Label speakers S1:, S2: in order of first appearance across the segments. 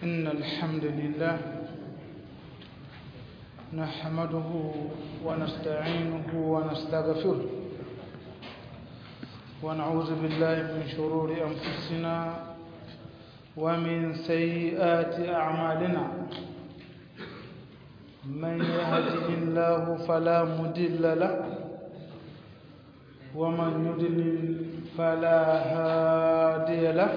S1: إن الحمد لله نحمده ونستعينه ونستغفره ونعوذ بالله من شرور أنفسنا ومن سيئات أعمالنا من يهده الله فلا مضل له ومن يضلل فلا هادي له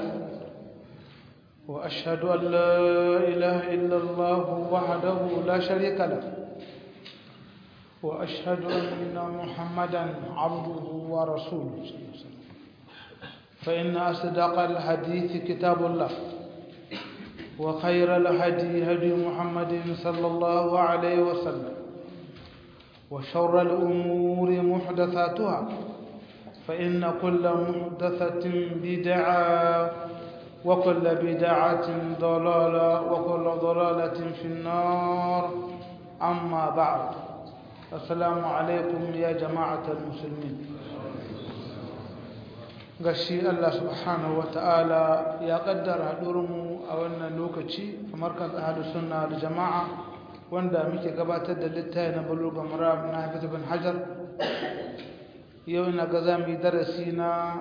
S1: وأشهد أن لا إله إلا الله وحده لا شريك له وأشهد أن محمدا عبده ورسوله فإن أصدق الحديث كتاب الله وخير الهدي هدي محمد صلى الله عليه وسلم وشر الأمور محدثاتها فإن كل محدثة بدعة وكل بدعة ضلالة وكل ضلالة في النار أما بعد السلام عليكم يا جماعة المسلمين gashi Allah subhanahu wa ta'ala ya kaddara haɗurinmu a wannan lokaci a markaz ahadu sunna da jama'a wanda muke gabatar da littafi na buluga murab na hafiz bin hajar yau na ga za mu yi darasi na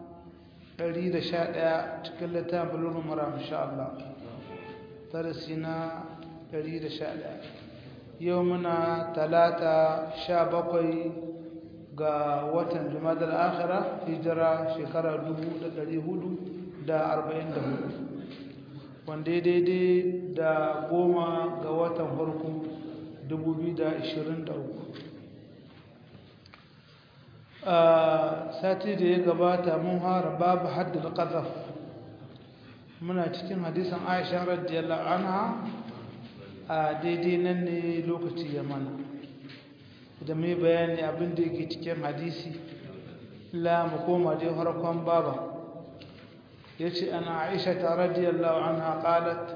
S1: 111 cikin littafin buluga murab insha Allah darasi na 111 yau muna talata 17 ga watan jumadar akhira hijira shekara 444 wanda ya daidai da goma ga watan farko 2023 a sati da ya gabata mun hara babu haddin ƙazaf muna cikin hadisan aisha radiyallahu anha a daidai nan ne lokaci ya mana da mai bayani abin da yake cikin hadisi la mu koma dai harkon baba yace ana Aisha ta radiyallahu anha qalat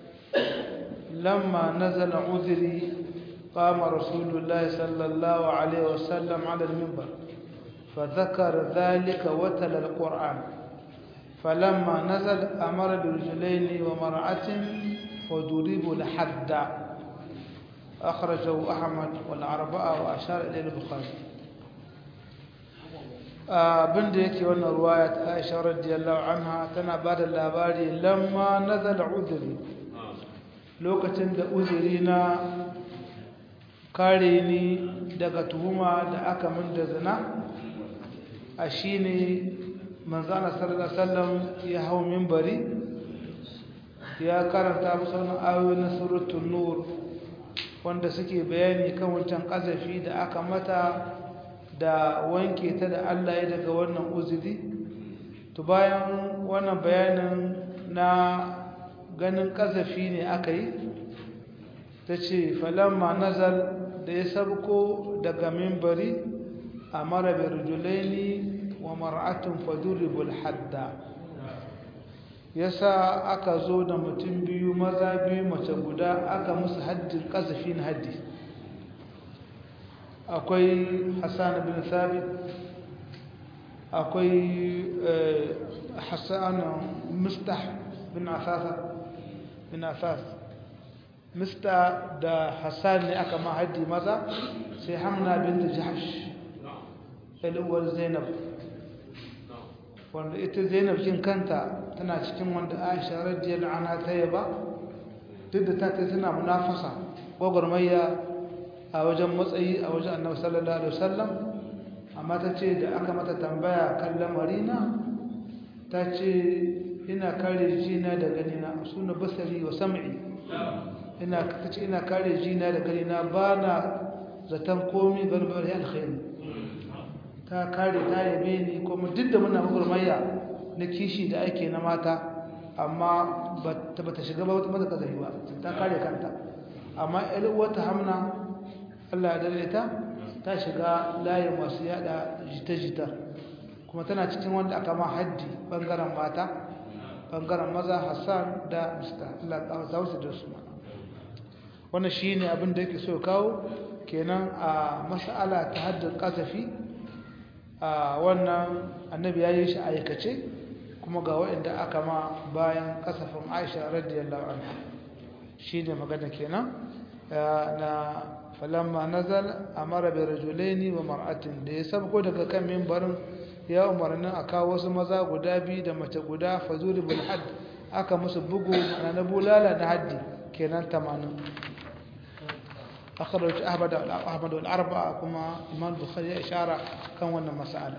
S1: lamma nazala udhri qama rasulullah sallallahu alaihi wasallam ala al-minbar فذكر ذلك وتلا القرآن فلما نزل أمر برجلين ومرأة فضربوا لحد أخرجه أحمد والأربعة وأشار إليه البخاري abin da yake wannan ruwaya ta Aisha radiyallahu anha tana ba da labari lamma nazala uzuri lokacin da uzuri na kare ni daga tuhuma da aka min da zina a shine manzana sallallahu alaihi wasallam ya hau minbari ya karanta musu wannan ayoyi na suratul nur wanda suke bayani kan wancan kazafi da aka mata da wanke ta da Allah ya daga wannan uzuri to bayan wannan bayanin na ganin kazafi ne aka yi ta ce falamma nazar da ya sabko daga mimbari a mara birjulaini wa mar'atun faduribul hadda yasa aka zo da mutum biyu maza biyu mace guda aka musu haddin kasafi na haddi akwai hassan bin sabit akwai hassan mustah bin asasa bin asas mista da hassan ne aka ma haddi maza sai hamna bin jahash uwar zainab wanda ita zainab kin kanta tana cikin wanda aisha radiyallahu anha ta yaba duk da ta kai tana munafasa gwagwarmayya a wajen matsayi a wajen annabi sallallahu alaihi wasallam amma ta ce da aka mata tambaya kan lamarina ta ce ina kare jina da ganina suna basari wa sam'i ina ta ce ina kare jina da ganina ba na zaton komi barbari alkhairi ta kare ta yabe ni kuma duk da muna gurmayya na kishi da ake na mata amma ba ta shiga ba wata mata kazafi ba ta kare kanta amma wata hamna Allah ya dare ta ta shiga layin masu yada jita-jita kuma tana cikin wanda aka ma haddi bangaren mata bangaren maza Hassan da Mr. Allah ta wasu da su wannan shine abin da yake so kawo kenan a mas'ala ta haddin kasafi a wannan annabi ya yi shi aikace kuma ga waɗanda aka ma bayan kasafin aisha radiyallahu anha shi ne magana kenan na falamma nazal amara bi rajulaini wa mar'atin da ya sabko daga kan mimbarin ya umarnin a kawo wasu maza guda biyu da mace guda fazuri bil hadd aka musu bugu na bulala da haddi kenan 80 akhraj ahmad ahmad wal arba'a kuma imam bukhari ya ishara kan wannan mas'ala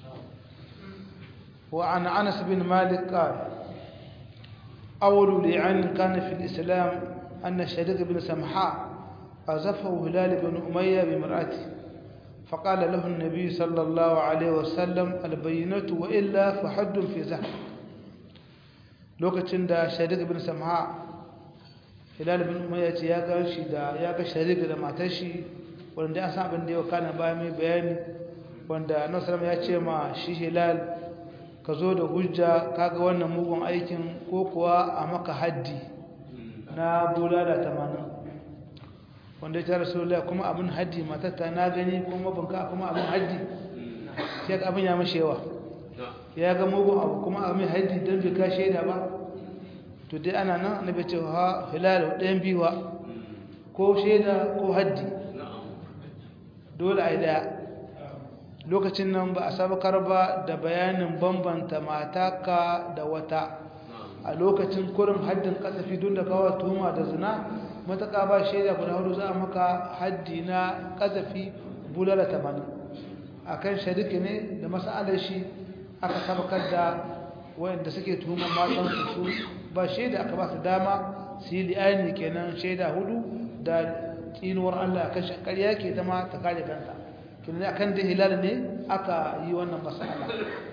S1: wa an anas bin malik qala أول لعن كان في الإسلام أن الشريك بن سمحاء قذفه هلال بن أمية بمرأته فقال له النبي صلى الله عليه وسلم البينة وإلا فحد في زهر lokacin da sharik bin samha hilal bin umayya ce ya ga shi da ya ga sharik da matar shi wanda an san abin da yau kana bayan mai bayani wanda annabi ya ce ma shi hilal ka zo da hujja kaga wannan mugun aikin ko kuwa a maka haddi na bulala tamanin wanda ya tara sola kuma abin haddi matatta na gani kuma banka kuma abin haddi sai ka abin ya mashi yawa ya ga mugun abu kuma abin haddi don bai ka shaida ba to dai ana nan na bai ce ha hilal ɗayan biyuwa ko shaida ko haddi dole a yi daya lokacin nan ba a sabakar ba da bayanin bambanta mataka da wata a lokacin kurin haddin kasafi don da kawo tuhuma da zina mataka ba shaida guda hudu za a maka haddi na kasafi bulala tamanin a kan shariki ne da masa'alar shi aka sabakar da wayanda suke tuhumar matansu su ba shaida aka ba su dama su yi li'ani kenan shaida hudu da tsinuwar allah kan shakarya ke zama ta kare kanta kenan akan da hilal ne aka yi wannan masala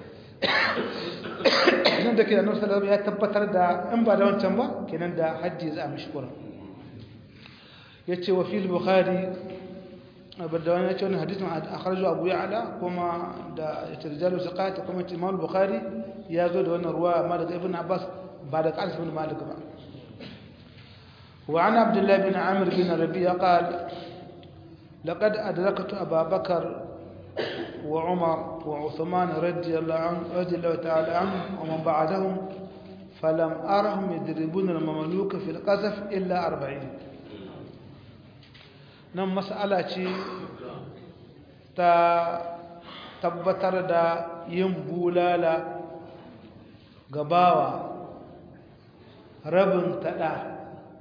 S1: nan da kenan sallallahu ya tabbatar da in ba da wancan ba kenan da haddi za a mishi kura yace wa fil bukhari abda wani yace wannan hadisin akhraju abu ya'la kuma da tirjalu saqat kuma imam bukhari ya zo da wannan ruwa amma daga ibn abbas ba da qals ibn malik ba وعن عبد الله بن عامر بن ربيعه قال لقد أدركت أبا بكر وعمر وعثمان رضي الله عنه رضي الله تعالى عنهم ومن بعدهم فلم أرهم يضربون المملوك في القذف إلا أربعين نم مسألة تا tabbatar da yin bulala gabawa rabin taɗa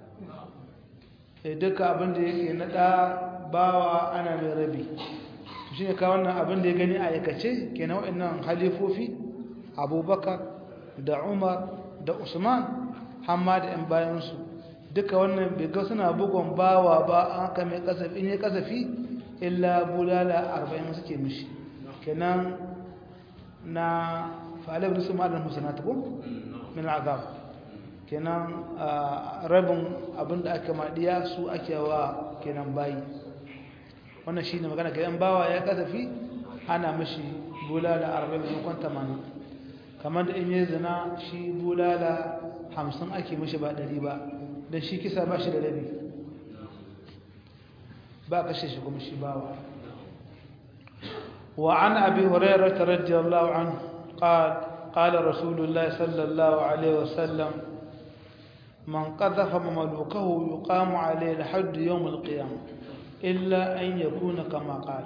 S1: duka abinda yake naɗa bawa ana mai rabi shi ne ka wannan abin da ya gani a aikace kenan waɗannan halifofi abubakar da umar da usman hamma da yan bayansu duka wannan biga suna bugon bawa ba an haka mai kasafi in ya kasafi illa bulala arba'in suke mishi kenan na fa'alai da su ma'adar musanatu ko min azab kenan rabin abin da aka maɗiya su ake wa kenan bayi wannan shi ne magana ga yan bawa ya kasafi ana mashi bulala arba'in maimakon tamanin kamar da in yi zina shi bulala hamsin ake mashi ba ɗari ba don shi kisa ba shi da rabi ba kashe shi kuma shi bawa وعن أبي هريرة رضي الله عنه قال قال رسول الله صلى الله عليه وسلم من قذف مملوكه يقام عليه لحد يوم القيامة إلا أن يكون كما قال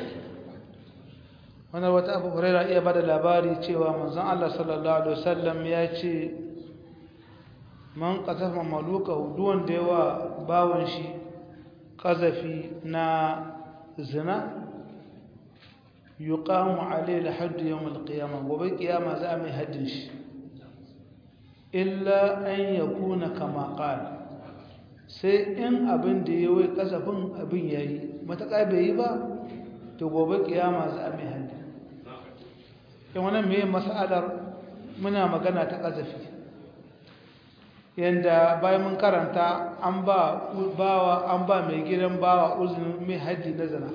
S1: wannan wata abu huraira iya bada labari cewa manzon Allah sallallahu alaihi wasallam ya ce man qasafa maluka duwan da yawa bawon shi qazafi na zina yuqamu alayhi hadd yawm alqiyamah gobe kiyama za mai haddin shi illa an yakuna kama qala sai in abin da yayi kasafin abin yayi mataka bai yi ba to gobe kiyama za mai haddin in wannan me mas'alar muna magana ta kazafi yanda bayan mun karanta an ba bawa an ba mai gidan bawa uzunin mai haji na zina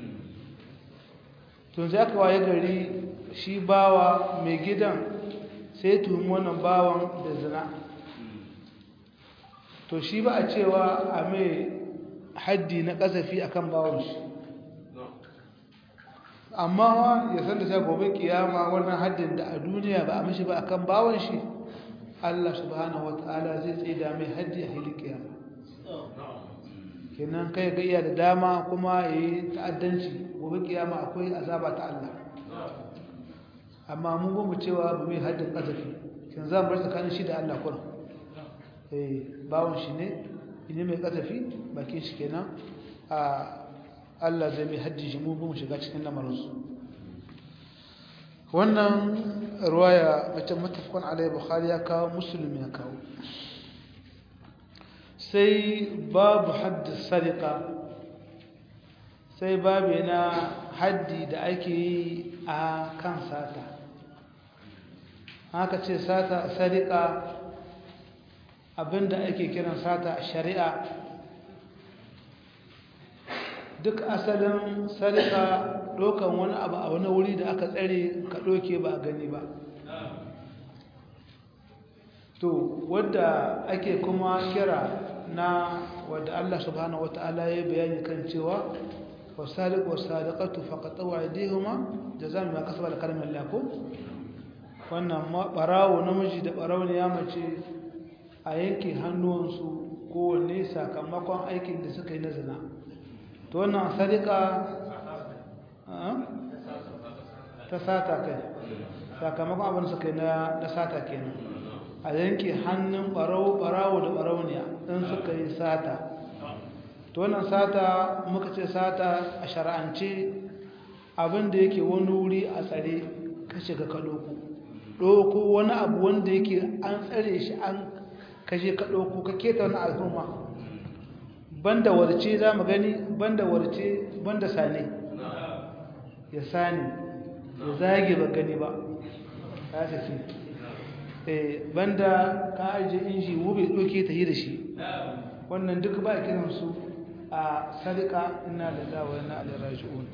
S1: tun sai aka waye gari shi bawa mai gidan sai tuhumi wannan bawan da zina to shi ba a cewa a mai haddi na kasafi akan bawan shi amma ya san da sai gobe kiyama wannan haddin da a duniya ba a mishi ba akan bawan shi Allah subhanahu wataala zai tsida mai haddi a hilin kiyama kenan kai ga iya da dama kuma ya yi ta'addanci gobe kiyama akwai azaba ta Allah amma mun gomu cewa ba mai haddin ƙazafi kin za mu bar tsakanin shi da Allah kuma eh bawon shi ne ne mai ƙazafi bakin shi kenan a Allah zai mai haddi shi mu mu shiga cikin lamarinsu wannan ruwaya wacce matafakon alai bukhari ya kawo musulmi ya kawo sai babu haddi sarika sai babu na haddi da ake yi a kan sata haka ce sata sarika abinda ake kiran sata a shari'a duk asalin sarika ɗaukan wani abu a wani wuri da aka tsare ka ɗauke ba a gani ba to wadda ake kuma kira na wadda Allah subhanahu wata'ala ya bayani kan cewa wasariq wasariqatu faqatu aydihuma jazaan ma kasaba da kalmar lako wannan barawo namiji da barawo ne ya mace a yanke hannuwansu kowanne sakamakon aikin da suka yi na zina to wannan sarika ta sata kai sakamakon abin suka yi na sata kenan a yanke hannun barawo da barauniya in suka yi sata to wannan sata muka ce sata a shara'ance abin da yake wani wuri a tsare ka shiga ka ɗauko ɗauko wani abu wanda yake an tsare shi an kashe ka ɗauko ka keta wani al'umma banda warce za mu gani banda warce banda sane ya sani ya zage ba gani ba ya tafi eh banda ka aje inji wube doke ta yi da shi wannan duk ba kiran su a sadika inna lillahi wa inna ilaihi raji'un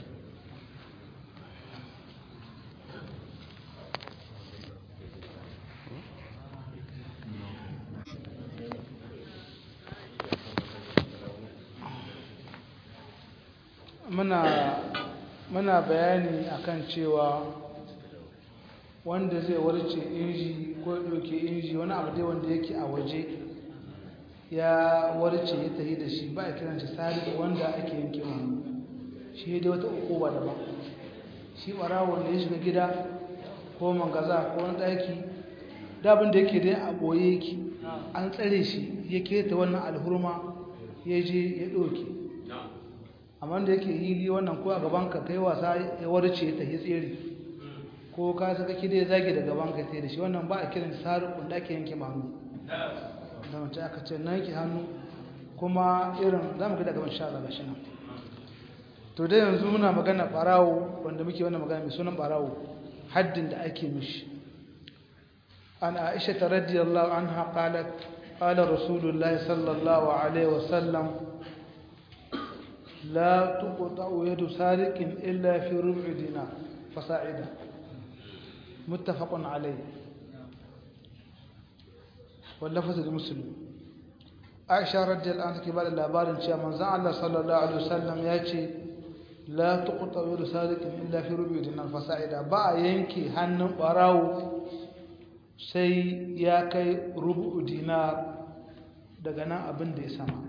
S1: muna muna bayani akan cewa wanda zai warce inji ko ɗauke inji wani abu dai wanda yake a waje ya warce ya tafi da shi ba a kiran shi sari wanda ake yanke hannu shi dai wata ukuba daban shi ɓarawo wanda ya shiga gida ko mangaza ko wani ɗaki dabin da yake dai a ɓoye yake an tsare shi ya keta wannan alhurma ya je ya ɗauke amma da yake hili wannan ko a gaban ka kai wasa ya warce ta yi tsere ko ka saka ki dai zage da gaban ka sai da shi wannan ba a kiran sarukun da ake yanke hannu da mace aka ce na yanke hannu kuma irin za mu ga daga ban sha Allah shi nan to dai yanzu muna magana barawo wanda muke wannan magana mai sunan barawo haddin da ake mishi an Aisha radiyallahu anha qalat qala rasulullahi sallallahu alaihi wasallam لا تقطع يد سارق إلا في ربع دينار فصاعدا متفق عليه واللفظ المسلم عائشة رضي الله عنها كبار الأبار إن شاء من زعل صلى الله عليه وسلم يأتي لا تقطع يد سارق إلا في ربع دينار فصاعدا با ينكي هن براو sai ya kai rubu dinar daga nan abin da ya sama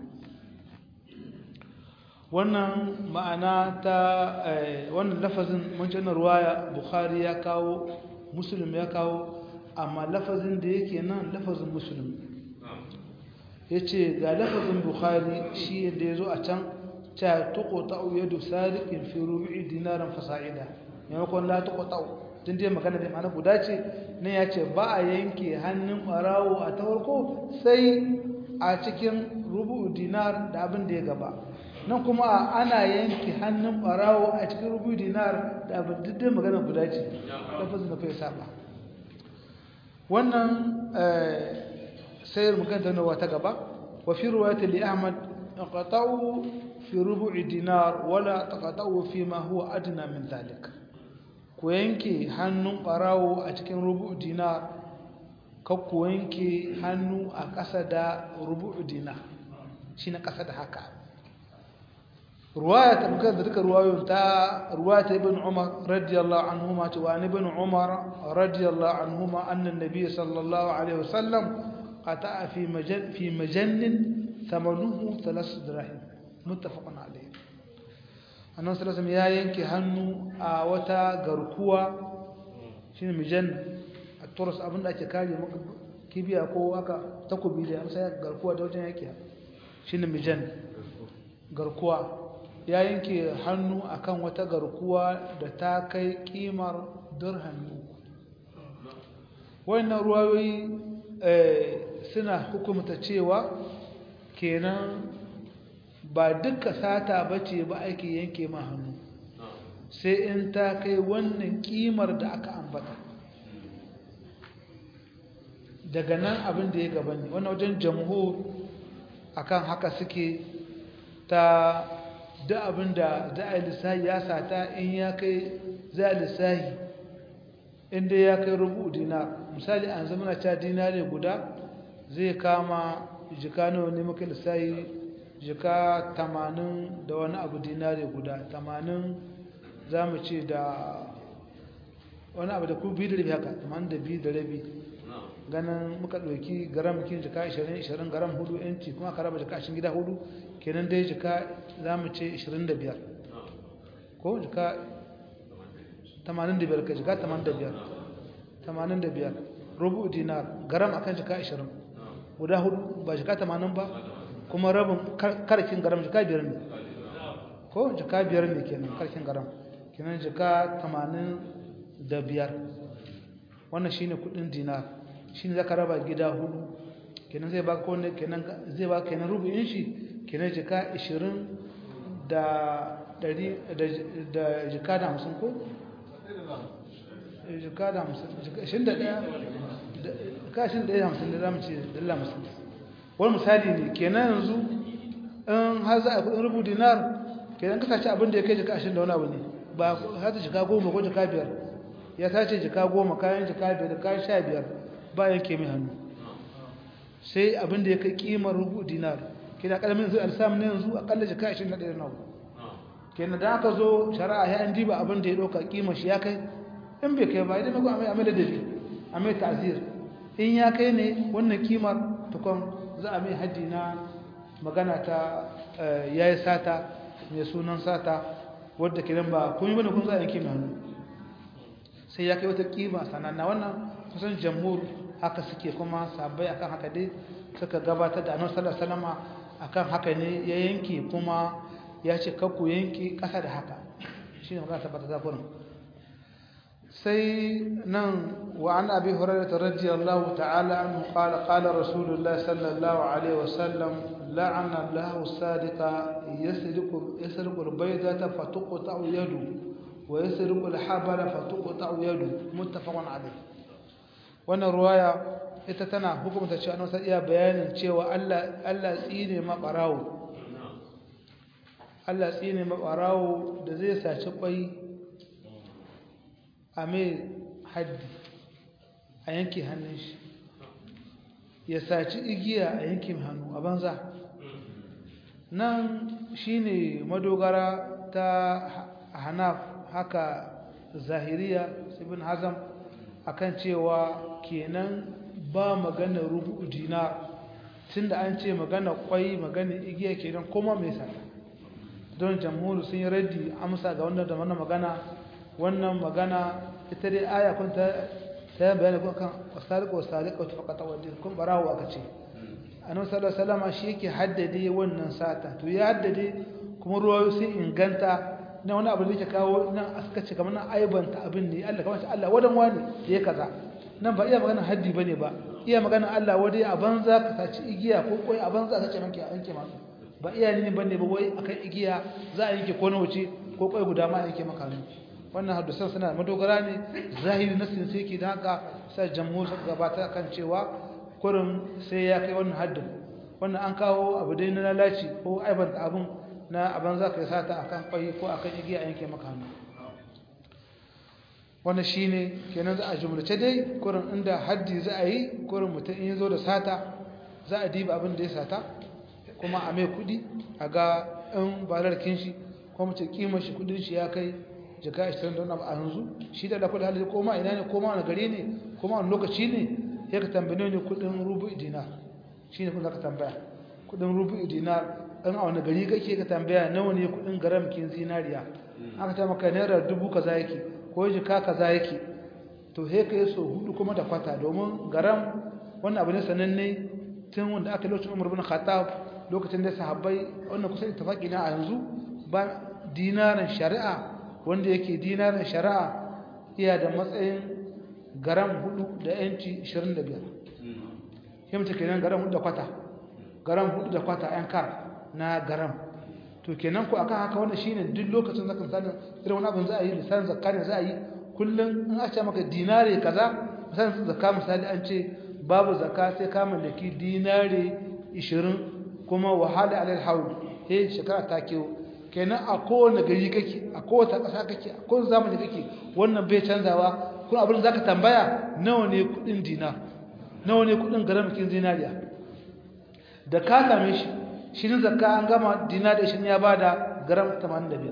S1: wannan ma'ana ta wannan lafazin wancan ruwaya bukhari ya kawo muslim ya kawo amma lafazin da yake nan lafazin muslim ya ce ga lafazin bukhari shi da ya zo a can ta tuko ta'u yadu sariqin fi rubu'i dinaran fasa'ida maimakon la tuko ta'u tun dai magana da ma'ana guda ce ne ya ce ba a yanke hannun barawo a ta farko sai a cikin rubu'u dinar da abin da ya gaba nan kuma ana yanke hannun barawo a cikin rubu dinar da abin diddin magana guda ce lafazin da kai saba wannan sayar magana nawa ta gaba wa fi ruwayat li ahmad qata'u fi rubu'i dinar wala taqata'u fi ma huwa adna min zalik ku yanke hannun barawo a cikin rubu'u dinar kar ku yanke hannu a ƙasa da rubu'u dinar shi na ƙasa da haka رواية مكان ذلك رواية تا رواية ابن عمر رضي الله عنهما وعن ابن عمر رضي الله عنهما أن النبي صلى الله عليه وسلم قطع في مجن في مجن ثمنه ثلاث دراهم muttafaqun alayhi annabi sallallahu alaihi ya yanke hannu a wata garkuwa shine mijan a turus abinda ake kare maka kibiya ko aka takobi da amsa garkuwa da wajen yake shine mijan garkuwa ya yanke hannu akan wata garkuwa da ta kai kimar dirhami uku wannan ruwayoyi suna hukumta cewa kenan ba duka sata bace ba ake yanke ma hannu sai in ta kai wannan kimar da aka ambata daga nan abin da ya gaba ne wannan wajen jamhur akan haka suke ta da abin da za a yi lissahi ya sata in ya kai za a lissahi inda ya kai rubu dinar misali an zama na ca dinare guda zai kama jika nawa ne muka lissahi jika tamanin da wani abu dinare guda tamanin za mu ce da wani abu da ku biyu da rabi haka tamanin da biyu da rabi ganin muka ɗauki garam kin jika 20-20 garam hudu yanci kuma ka raba jika ashin gida hudu kenan dai jika za mu ce 25 ko jika 85 ka jika 85 85 rubu dinar garam akan jika 20 guda hudu ba jika 80 ba kuma rabin karkin garam jika biyar ne ko jika biyar ne kenan karkin garam kenan jika 85 wannan shine kudin dinar shine zaka raba gida hudu kenan zai baka wannan kenan zai baka kenan rubu'in shi kenan jika 20 da dari da jika da 50 ko jika da 50 jika 21 ka 21 da 50 da zamu ce dalla 50 wani misali ne kenan yanzu in har za a kudin rubu dinar kenan ka sace abin da ya kai jika 20 da wani abu ne ba har ta jika 10 ko jika 5 ya sace jika 10 kayan jika 5 kayan 15 ba yanke mai hannu sai abin da ya kai kimar rubu dinar kina kalamin zai alsam ne yanzu akalla jika 21 na kenan da aka zo shari'a ya an diba abin da ya dauka kimar shi ya kai in bai kai ba idan mako amai amai da dabi amai ta'zir in ya kai ne wannan kimar tukon za a mai haddi na magana ta yayi sata mai sunan sata wadda kiran ba kun yi bane kun za a yanke mai hannu sai ya kai wata kima sananna wannan kusan jamhur haka suke kuma sabai akan haka dai suka gabatar da annabi sallallahu alaihi wasallam akan haka ne ya yanke kuma ya ce kakku yanke kasa da haka shine magana tabbata da kurin sai nan wa an abi hurairah radiyallahu ta'ala anhu qala qala rasulullah sallallahu alaihi wasallam la'ana Allahu sadiqa yasriqu yasriqu al-baydata fatuqta yadu wa yasriqu al-habala fatuqta yadu muttafaqun alayh wannan ruwaya ita tana hukumta cewa annabi sai iya bayanin cewa Allah Allah tsine mabarawo Allah tsine mabarawo da zai saci kwai a mai haddi a yanke hannun shi ya saci igiya a yanke hannu a banza nan shine madogara ta hanaf haka zahiriya ibn hazam akan cewa kenan ba magana rubu dinar tunda an ce magana kwai magana igiya kenan kuma mai sa don jamhuri sun yi raddi amsa ga wannan da wannan magana wannan magana ita dai aya kun ta ta bayani kun kan wasariqu wasariqu faqata wadin kun barawo aka ce annabi sallallahu alaihi wasallam shi yake haddade wannan sata to ya haddade kuma ruwayo sun inganta na wani abu da yake kawo nan aka ce kamar nan aibanta abin ne Allah kamar Allah wadan wani ya kaza nan ba iya magana haddi bane ba iya magana Allah wadai a banza ka saci igiya ko koi a banza ka ce manke yanke ma ba iya ne bane ba wai akan igiya za a yanke ko na wuce ko koi guda ma yanke maka hannu wannan hadisan suna madogara ne zahiri nasin sai ke da haka sai jamhur suka gabata kan cewa kurin sai ya kai wannan haddin wannan an kawo abu dai na lalaci ko aibanta abun na abin za ka yi sata a kan ƙwai ko a kan igiya yanke maka hannu wannan shi ne kenan za a jumlace dai kurin inda haddi za a yi kurin mutum in zo da sata za a diba abin da ya sata kuma a mai kudi a ga in balarkin shi ko mutum kimar shi kudin shi ya kai jika 20 don abu a yanzu shi da lafi da halittu koma ina ne koma wani gari ne koma wani lokaci ne ya ka tambaye ne kudin rubu dina shi ne kun za ka tambaya kudin rubu dinar an a wani gari kake ka tambaya nawa ne kudin garam kin zinariya aka ta maka naira dubu kaza yake ko jika kaza yake to he kai so hudu kuma da kwata domin garam wannan abu ne sananne tun wanda aka lokacin Umar bin Khattab lokacin da sahabbai wannan kusa ittifaqi na a yanzu ba dinarin shari'a wanda yake dinarin shari'a iya da matsayin garam hudu da yanci 25 himta kenan garam hudu da kwata garam hudu da kwata yan kar na garam to kenan ko akan haka wannan shine duk lokacin zaka misalin irin wani abin za a yi lisan zakka ne za a yi kullum in a ce maka dinare kaza misalin zakka misali an ce babu zakka sai ka mallaki dinare 20 kuma wahala alal haul eh shekara ta kewo kenan a kowane gari kake a kowace ƙasa kake a kowace zamani kake wannan bai canzawa kuma abin da zaka tambaya nawa ne kudin dinar nawa ne kudin garamakin zinariya da ka same shi shi ne zakka an gama dinar da shi ya bada garam 85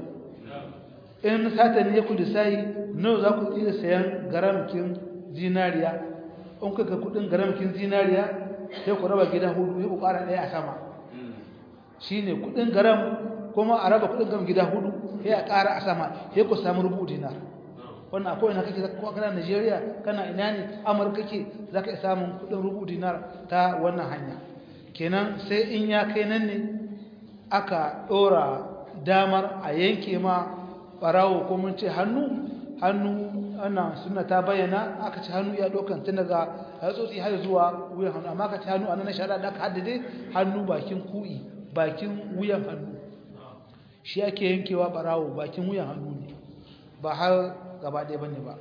S1: in sata ne ku lissahi nawa za ku iya sayan garamakin zinariya in kuka kudin garamakin zinariya sai ku raba gida hudu sai ku ƙara ɗaya a sama shine kudin garam kuma a raba kudin garam gida hudu sai a ƙara a sama sai ku samu rubu dinar wannan akwai ina kake ko kana Najeriya kana ina ne Amurka kake zaka iya samun kudin rubu dinar ta wannan hanya kenan sai in ya kai nan ne aka dora damar a yanke ma barawo ko mun ce hannu hannu ana sunna ta bayyana aka ci hannu ya dokan tun daga hatsotsi har zuwa wuyan hannu amma aka ci hannu anan shari'a da aka haddade hannu bakin ku'i bakin wuyan hannu shi ake yankewa barawo bakin wuyan hannu ne ba har gaba ɗaya bane ba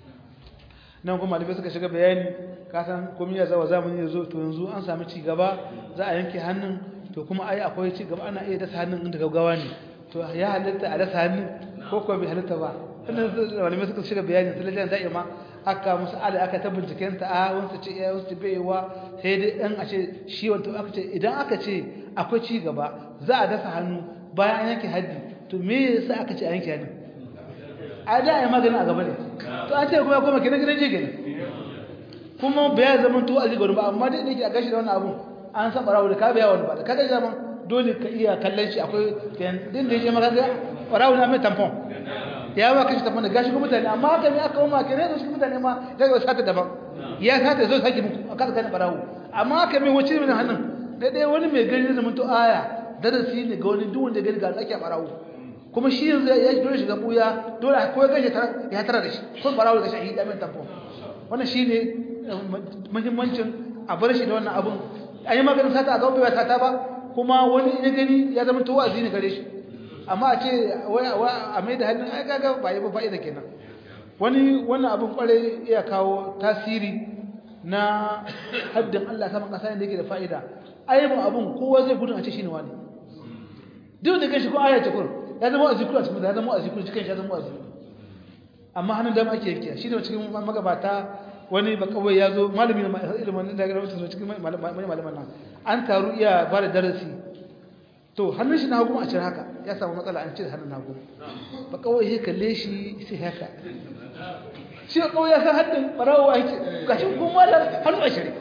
S1: nan kuma malamai suka shiga bayani kasan komai ya zawa zamani ya zo to yanzu an sami ci gaba za a yanke hannun to kuma ai akwai ci gaba ana iya dasa hannun inda gaggawa ne to ya halitta a dasa hannun ko kuma bai halitta ba wannan malamai suka shiga bayani sai lalle da ma aka musu ala aka ta binciken ta a wasu ce ya wasu bai wa sai dai dan a ce shi wato aka ce idan aka ce akwai ci gaba za a dasa hannu bayan an yanke haddi to me yasa aka ce a yanke hannu a da ya magana a gaba ne to an ce kuma kuma kenan gidan jigin kuma bai zama to a zigon ba amma dai nake a gashi da wannan abun an san barawo da ka biya wani ba da kaga zaman dole ka iya kallon shi akwai din da yake maka ga barawo na mai tampon ya ba kashi tampon da gashi ko mutane amma haka ne aka ma kenan da shi mutane ma ga ga sata daban ya sata zo saki muku aka kan barawo amma haka mai wace mai hannun da dai wani mai gani zaman to aya darasi ne ga wani duk wanda gani ga ake barawo kuma shi yanzu ya yi dole shiga buya dole ko ya gaje ya tara da shi ko barawo da shahida mai tampon wannan shine muhimmancin a bar shi da wannan abun an yi maganin sata a gaba bai sata ba kuma wani ya gani ya zama to wa'azi ne gare shi amma a ce a mai da hannun ai kaga ba yi ba fa'ida kenan wani wannan abun kware iya kawo tasiri na haddin Allah saman kasa ne da yake da fa'ida ayyukan abun kowa zai gudun a ce shine wani duk da kanshi ko aya ce kur ya zama wa'azi kur a cikin ya zama wa'azi kur cikin ya zama wa'azi amma hannun dama ake yankiya shi ne cikin magabata wani ba kawai ya zo malami na ilimin da ga wasu cikin malaman nan an taru iya ba da darasi to hannun shi na hagu a cire haka ya samu matsala an cire hannun hagu ba kawai ya kalle shi sai haka shi ba kawai ya san haddin barawo a yake gashi kuma da hannu a cire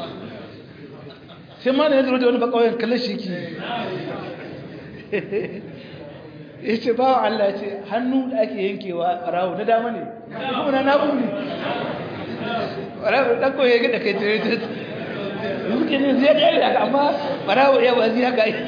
S1: sai ma da ya zuru da wani ba kawai kalle shi ki ya ce ba wa Allah ya ce hannu da ake yankewa barawo na dama ne kuma na nagu ne barawo ɗan koyi ya gada kai tare da suke ne zai ɗaya da amma barawo ya ba zai haka yi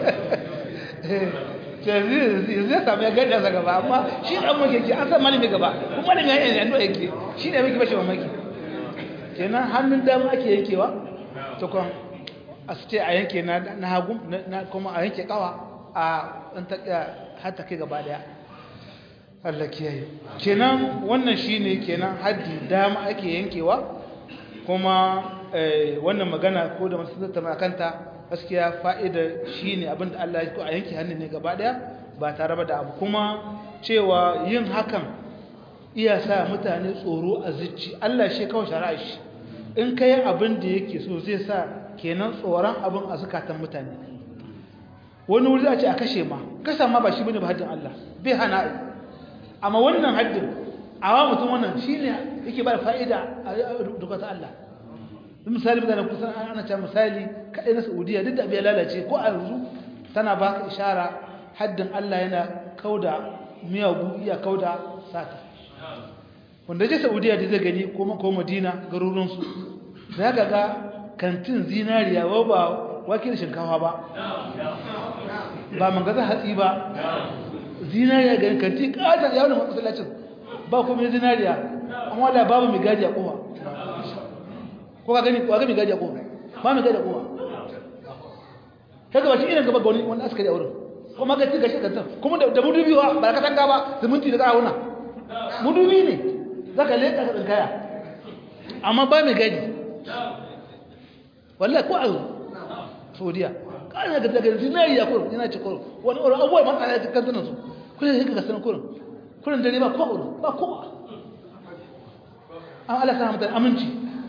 S1: zai sami ya gada sa gaba amma shi ɗan maki yake an san malami gaba kuma malami ya yi yanzu yake shi ne maki bashi mamaki kenan hannun dama ake yankewa to kwan a su ce a yanke na hagu kuma a yanke kawa a ɗan taƙa har ta kai gaba daya Allah kiyaye kenan wannan shine kenan haddi dama ake yankewa kuma wannan magana ko da masu tattauna kanta gaskiya fa'ida shine abinda Allah ya ko a yanke hannun ne gaba daya ba tare da abu kuma cewa yin hakan iya sa mutane tsoro a zuci Allah shi kawai shari'a shi in kai abin da yake so zai sa kenan tsoron abin a zukatan mutane wani wuri za a ce a kashe ma kasa ma ba shi bane ba haddin Allah bai hana amma wannan haddin awa mutum wannan shine yake ba da fa'ida a dukkan Allah misali mutane kusan ana cewa misali kaɗai na saudiya duk da abu ya lalace ko a yanzu tana baka ishara haddin allah yana kauda miyagu iya kauda sata wanda je saudiya da zai gani ko madina garurinsu za ka ga kantin zinariya wa ba wakil shinkawa ba ba mangaza hatsi ba zinariya ga kanti ƙatar yawon matsalacin ba kuma zinariya amma da babu mai gadi a kowa ko ka gani ko ga mai gadi a kowa ba mai gadi a kowa kaga ba shi irin gaba ga wani wani askari a wurin kuma ga tiga shi kantar kuma da mudubi wa ba ka tanga ba zumunci da ƙarawuna mudubi ne zaka leƙa ka tsinkaya amma ba mai gadi wallahi ko a saudiya kana ga daga zinari ya kurin yana ce kurin wani wani abubuwa ma tsaya cikin kantunan su kullum sai ka sanar kurin kurin dare ba ko ba ko an Allah sana mutane aminci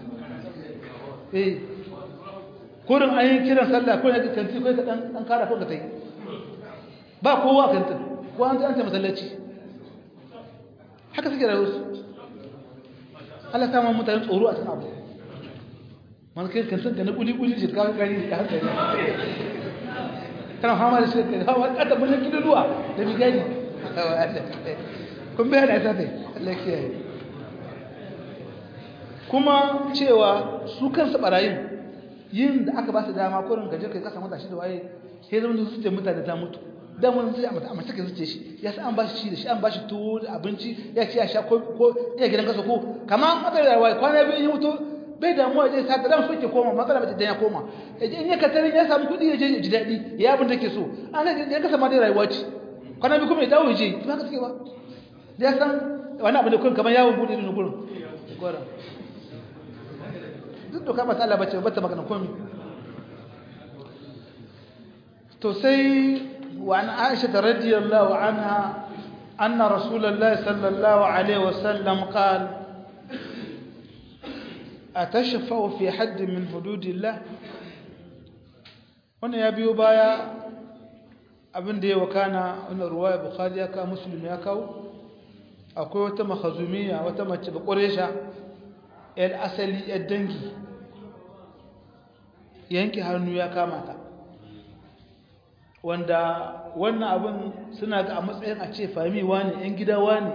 S1: eh kurin an yi kiran sallah kurin ya kanti kai ka dan kara ko ka tai ba kowa kantin ko an ta masallaci haka suke rayuwar su Allah ta ma mutane tsoro a cikin abu man kai kan san da na kuli kuli jirka gari ka hankali kana fama da shi kai hawa kada mun kidi duwa da bi gani kun bai da sai Allah kiyaye kuma cewa su kansu barayin yin da aka ba su dama kurin gaje kai kasa mata shi da waye sai zama su ce mutane ta mutu dan wani sai amma amma take zuce shi ya san an ba shi da shi an ba shi tuwo da abinci ya ci ya sha ko ko iya gidan kasa ko kamar matsala da waye kwana biyu ya mutu bai damuwa zai sa dan so ke koma matsala bace dan ya koma in ya katarin ya samu kudi ya je ji dadi ya abin da ke so an ya kasa ma dai rayuwa ce kwana biyu kuma ya dawo je ba ka suke ba da ya san wani abu da kun kamar yawon bude irin gurin gora duk doka ba ta Allah bace ba ta magana komai to sai wa an Aisha radiyallahu anha anna rasulullahi sallallahu alaihi wasallam qala أتشفع في حد من حدود الله wannan ya biyo baya abin da ya wakana wannan ruwaya bukhari ya kawo muslim ya kawo akwai wata makhazumiya wata mace bakuresha yar asali yar dangi yanke hannu ya kama ta wanda wannan abin suna ga a matsayin a ce fami wani yan gida wani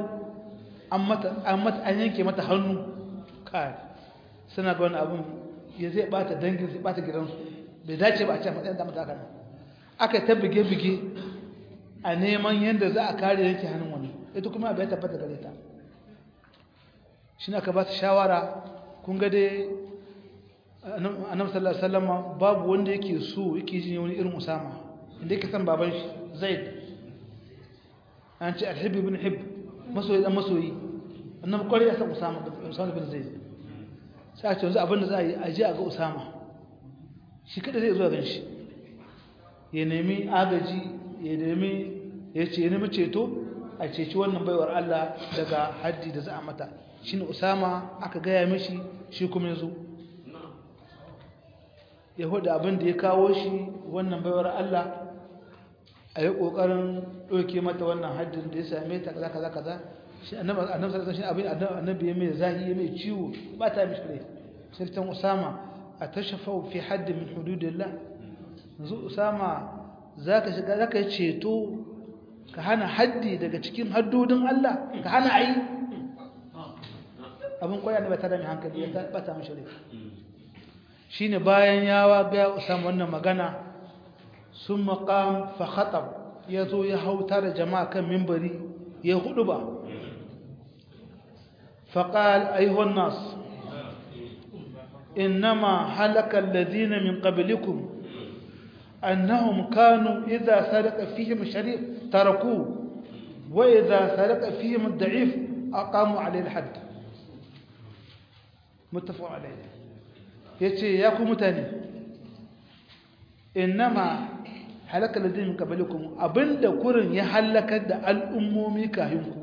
S1: an yanke mata hannu kai suna ga wani abin ya zai bata dangin zai bata gidansu bai dace ba a ce matsayin damar haka nan aka ta bige-bige a neman yadda za a kare yanke hannun wani ita kuma bai tabbata gare ta shi aka ba su shawara kun ga dai annabi sallallahu alaihi wasallam babu wanda yake so yake jin wani irin usama inda yake san baban shi zaid an ce alhibbi ibn hib masoyi dan masoyi annabi kwari ya san usama usama bin zaid sai a ce yanzu abin da za a yi a ji a ga usama shi kada zai zuwa gan shi ya nemi agaji ya nemi ya ce ya nemi ceto a ceci wannan baiwar Allah daga haddi da za a mata shi ne usama aka gaya mishi shi kuma ya zo ya hudu abin da ya kawo shi wannan baiwar Allah a yi ƙoƙarin ɗauke mata wannan haddin da ya same ta kaza kaza kaza shi annabi sallallahu alaihi abin annabi ya mai zahi ya mai ciwo ba ta mishi rai sai tan usama atashafau fi hadd min hududillah yanzu usama zaka shiga zaka ceto ka hana haddi daga cikin haddodin Allah ka hana ayi abin koya ne ba ta da mai hankali ya ba ta mishi rai shine bayan yawa ga usama wannan magana sun maqam fa khatab yazo ya hauta da jama'a kan minbari ya hudu ba فقال أيها الناس إنما هلك الذين من قبلكم أنهم كانوا إذا سرق فيهم الشريف تركوه وإذا سرق فيهم الضعيف أقاموا عليه الحد متفق عليه يتي ياكو متاني إنما هلك الذين من قبلكم أبند كورن يهلك الأمومي كاهنكم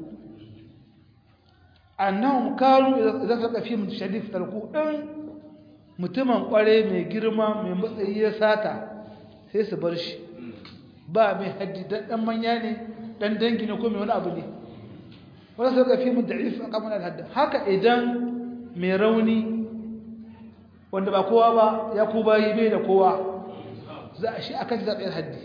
S1: annahum kanu idan saka fi mun shadif tarku din mutumin kware mai girma mai matsayi ya sata sai su bar shi ba mai haddi dan dan manya ne dan dangi ne ko mai wani abu ne wala saka fi mun da'if kamar hadda haka idan mai rauni wanda ba kowa ba ya ku bayi bai da kowa za a shi akan zaɓen haddi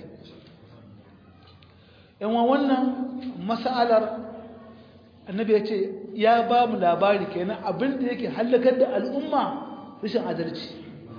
S1: yanwa wannan mas'alar annabi ya ce ya ba mu labari kenan abinda yake hallakar da al'umma rashin adalci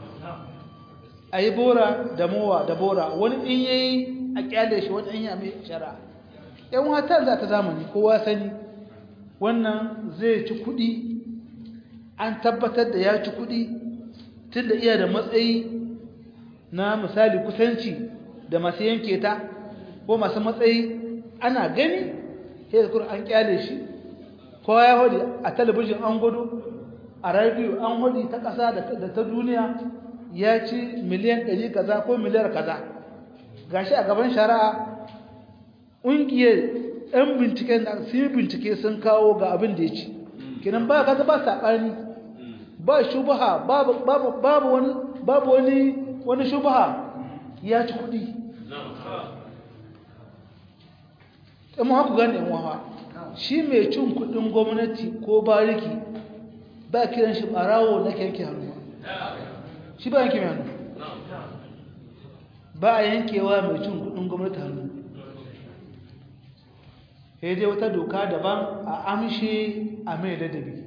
S1: a yi bora da mowa da bora wani in yayi a kyale shi wani in yi a mai shara yan wata za ta zamani kowa sani wannan zai ci kudi an tabbatar da ya ci kudi tun da iya da matsayi na misali kusanci da masu yanke ta ko masu matsayi ana gani sai da an kyale shi kowa ya hudu a talabijin an gudu a radiyo an hudu ta ƙasa da ta duniya ya ci miliyan ɗari kaza ko miliyar kaza gashi a gaban shari'a ƙungiyar 'yan binciken da sun yi bincike sun kawo ga abin da ya ci kinan ba kaza ba saɓani ba shubaha babu wani babu wani wani shubaha ya ci kuɗi amma haku gane yan wawa shi mai cin kuɗin gwamnati ko bariki ba kiran shi ɓarawo na yanke hannu shi ba yanke mai hannu ba a yankewa mai cin kuɗin gwamnati hannu sai dai wata doka daban a amshe a mai ladabi